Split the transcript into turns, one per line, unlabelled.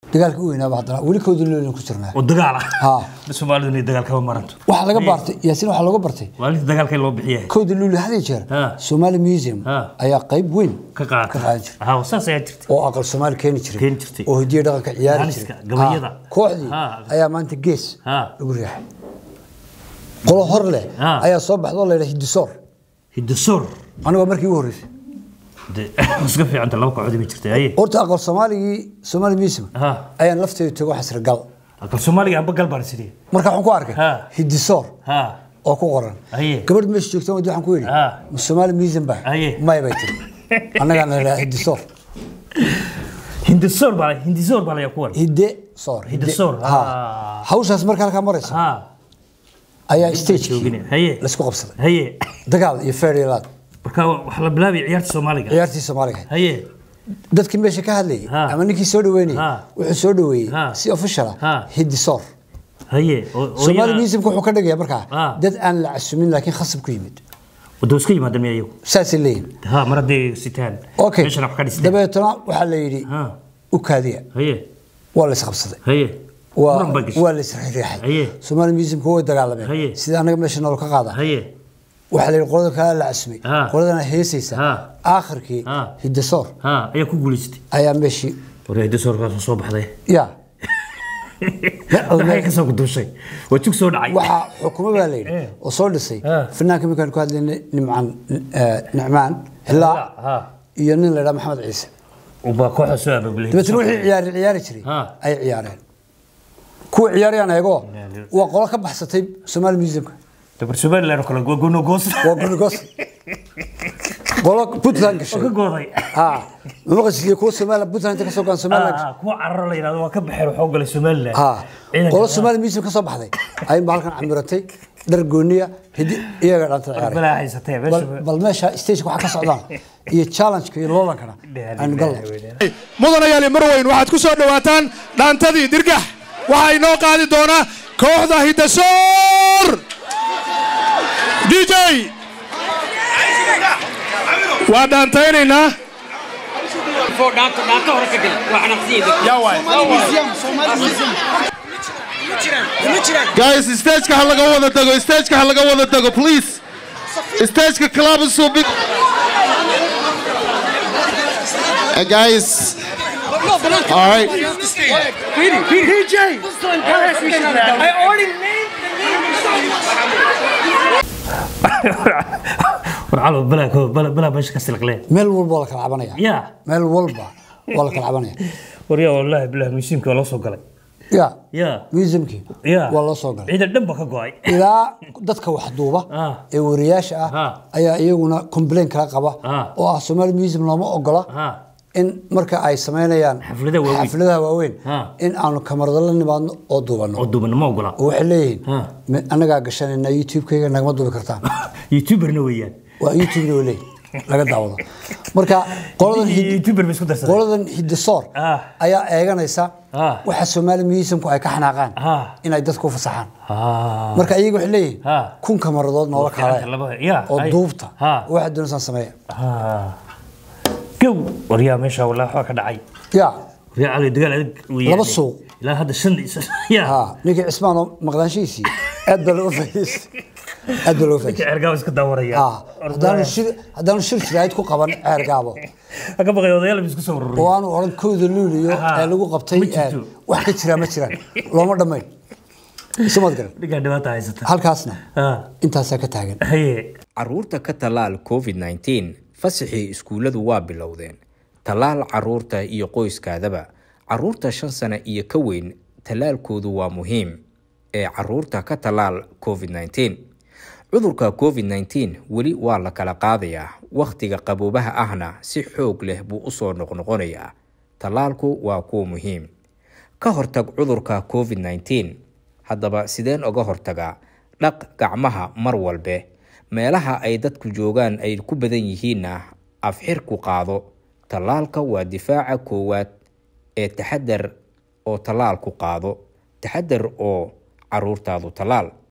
dagaalka u weynaaba haddana weli kooda loolin ku jirnaa
oo dagaal ah
ha
soomaalidu inay dagaal kama maranto
waxaa laga baartay yaasiin waxaa looga bartay
maalinta dagaalka in loo bixiya
kooda luuli had iyo jeer
Ha.
Somali Museum
Ha.
ayaa qayb weyn
ka qaata
ka qaadan jiray
ha saas ayaa jirta
oo aqal Soomaali keeni jiray
Keeni jirtay.
oo hidiyo dhaqanka ciyaari
Maaliska,
jiray
gabayada.
Ha. kooxdii
Ha.
ayaa maanta gees
Ha.
lagu riixay qolo hor leh
Ha.
ayaa soo baxdo la yidhaha hidisoor
hidasoor
aniga waa markii ugu horreysay
de iska fiicanta laba kooxood bay jirtay haye
horta aqal Soomaaligii Somali Museum
Ha.
ayaan lafteedu tago xasra gal
aqal soomaaliga amba gal baan sidii
marka waxaan ku arkay
Ha.
hidisoor
ha
oo ku qoran
Haye.
gabadh meesha joogta wadii waxaan ku yidhi
Ha.
ma Somali Museum baa
Haye.
maya bay tiri annagaan la yidhaha hidisoor
hindisoor baa hindisoor baa layaa kuwan
hidde soor
Hidde-soor,
Ha.
ah.
hawshaas marka halkaa maraysa
ha
ayaa stagekii
joogine haye
laisku qabsaday
haye
dagaal iyo feerilaad
marka waxaa la bilaabay ciyaarta soomaaliga
ciyaartii soomaaliga
haye
dadkii meesha ka hadlayay
Ha.
ama ninkii soo dhaweynayay
Ha.
wuxuu soo dhaweeyey
Ha.
si official
Ha.
ah hiddisoor
haye oo- oo
Somali
iyaga-
Museum wuxuu ka dhigayaa markaa
Ha.
dad aan la casumin laakiin khasab ku yimid
waddo iska yimaada miya iyagu
saasay leeyihin
ha mar hadday sitaan
okay
meeshana wax ka dhisteen
dabeetana waxaa la yidhi
ha
u kaadiya
haye
waa la isqabsaday
haye
waa
muran baa gashay
waa la isriixay
Haye.
Somali Museum way
Haye.
dagaalameen sida anaga meesha nolol ka qaada
haye
waxaa la yidhi qolada kale la casumay
Ha.
qoladana heesaysa
Ha.
aakhirkii
Ha.
hiddisoor
ha ayaa ku guulaystay
ayaa meeshii
war hindisoorkaas soo baxday
ya
maxay ka soo guduushay waa jug soo dhacay
waxaa xukumo baa la yidhi
Eh.
oo soo dhisay
Ha.
fanaanka markaan ku hadlaynay nimcaan eh, nicmaan xilaa
ha
iyo nin la yidhaha maxamed ciise
ubaa kooxa soo abaabulay
dabeetana wixii ciyaari ciyaari jiray
Ha.
ay ciyaareen kuwa ciyaarayaan eegoo waa qolo ka baxsatay Somali Museumka
dabar somaliland oo kale waa gono goos
waa gurigos qolo Puntland
oo ka
gashay
gooday
ha mamaqashiyo kuwa Somali Puntland inta ka soo gaan Somaliland
Ah, kuwa cararo la yidhahdo waa ka baxeen waxaa u galay somaliland
ha
Ciidanka-
qolo Somali Museum ka soo baxday ay halkan camiratay dhar gooniya hidi iyaga dhanta ciyaaray
balaa haysatee
bal
meesha
bal meesha stage waxa ka socdaan iyo challenge iyo loolankana aan galno
mudanayaali marweyn waxaad ku soo dhowaataan dhaantadii dirgax waxaa inoo qaadi doona kooxda hiddasoor dj waa dhaantaynaynaa guys stageka ha laga wada tago stageka ha laga wada tago please stageka club soo big Uh, guys all right
war calo balaa ko- balaa balaa meesha ka silaqleen
meel walba waa la kala cabanaya
ya
meel walba waa la kala cabanaya
war yaa wallaahi bilaah museumka waa loo soo galay
ya
ya
museumkii
ya
waa loo soo galay
ciidan dhan ba ka go-ay
ilaa dadka wax duuba
Ah.
ee wariyaasha ah
Ah.
ayaa iyaguna complain kala qaba
Ah.
oo ah Somali Museum looma ogola
ha
in marka ay sameynayaan
Xafladaha waaweyn.
xafladaha waaweyn
Ah.
in aanu kamarada la nimaadno oo duubano
oo duuban ma ogola
oo waxay leeyihiin
Ah.
"Mi- annagaa gashanayna youtube-kayga nagama duubi kartaan
youtuberna weeyaan
waa youtube-na oo leeyihin laga daawado marka qoladan hid-
youtuber ba isku darsaday
qoladan hiddisoor
Ah.
ayaa eeganaysa
Ah.
waxa Somali Museumku ay ka xanaaqaan
Ah.
inay dadku u fasaxaan
ha
marka iyaga waxay leeyihiin
Ah.
kun kamaradood noola
Fiicanta
kaalay
laba- ya,
oo
ay.
duubta
Ha.
waxa doonaysaan sameeya
ha gow war yaa meesha wallaahi waxaa ka dhacay
ya
war yaa cali dagaal adag weeyaan
Laba suuq.
ilaa hadda shan ya
ha ninkii cismaan oo maqnaanshihiisii aad baa looga faa'iidaystay aad baa looga faa'iidaystay
ceergaaba iska daawaraya
ha haddaanu shir haddaanu shir jiraayid ku qaban ceer gaabo
ka baqay odayaal isku soo ururiyay
oo aanu odhan kooda luuliyo
Ha.
ee lagu qabtay
Ma jirto.
ee, wax ka jira ma jiraan looma dhammayn isumad garan
dhigaa dhibaata haysata
halkaasna
ha
intaasaa ka taagan
haye
caruurta ka tallaal covid-19 fasaxii iskuulladu waa bilowdeen tallaal caruurta iyo qoyskaadaba caruurta shan sano iyo ka weyn tallaalkoodu waa muhiim ee caruurta ka tallaal covid-19 cudurka covid-19 weli waa la kala qaadayaa wakhtiga qaboobaha ahna si xoog leh buu usoo noqnoqonayaa tallaalku waa kuwa muhiim ka hortag cudurka covid-19 haddaba sideen oga hortagaa dhaq gacmaha mar walbe meelaha ay dadku joogaan ay ku badan yihiinna afxirku qaado tallaalka waa difaaca koowaad ee taxadar oo tallaalku qaado taxadar oo caruurtaadu tallaal